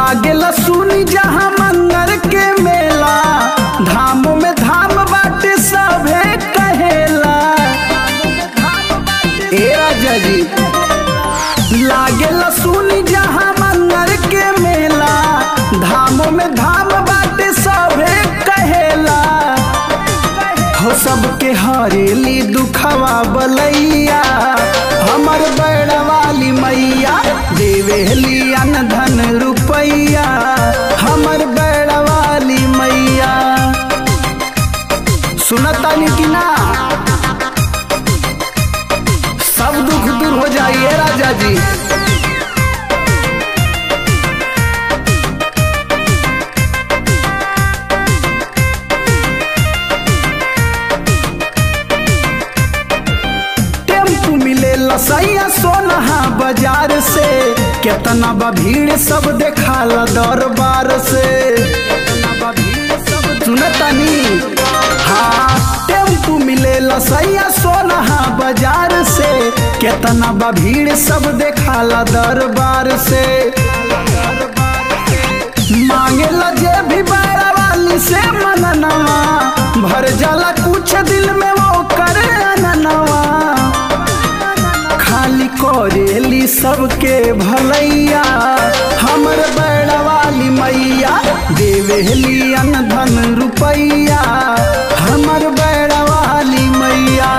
लागेला सुनी जहाँ मंगर के मेला धाम में धाम बाटे सभे कहेला ए राजा जी लागेला सुनी जहाँ मंगर के मेला धाम में धाम बाटे सभे कहेला हो सबके हरेली दुखवा बलैया हमर बड़ा वाली मैया देवेली अन धन रुपैया हमर बड़ा वाली मैया सुनतानी कि ना सब दुख दूर हो जाइए राजा जी टेम्पू मिले लसैया सोनहा बाजार से केतना बा भीड़ सब देखाला दरबार से सुनतनी हाँ टेम्पू मिले लसैया सोनहा बाजार से केतना बा भीड़ सब देखाला दरबार से मांगे जे भी बारा वाली से मननवा भर जाला कुछ दिल में वो करे अननवा खाली करेली सबके भलैया हमर बड़ा वाली मैया देवेली अन धन रुपैया हमर बड़ा वाली मैया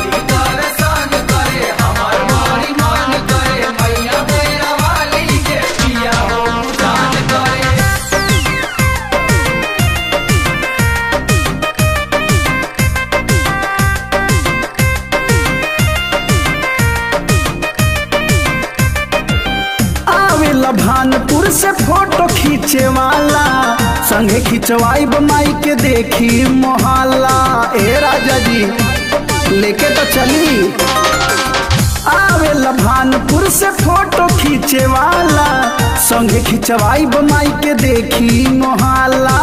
आवेला भानपुर से फोटो खींचे वाला संगे खिंचवाई माई के देखी मोहल्ला ए राजा जी लेके तो चली आवेला भानपुर से फोटो खींचे वाला संगे खिंचवाई माई के देखी मोहल्ला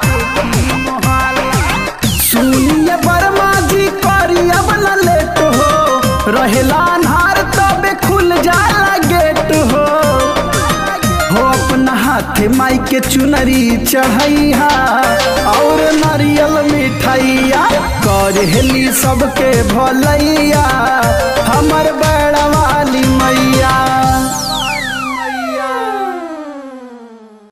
सुनिए बर्मा जी करी अब न लेट हो रहेला अन्हार तबे खुल जाला गेट हो हो अपना हाथे माई के चुनरी चढ़ैया और नारियल मिठाइया करेली सबके भलैया हमर बड़ा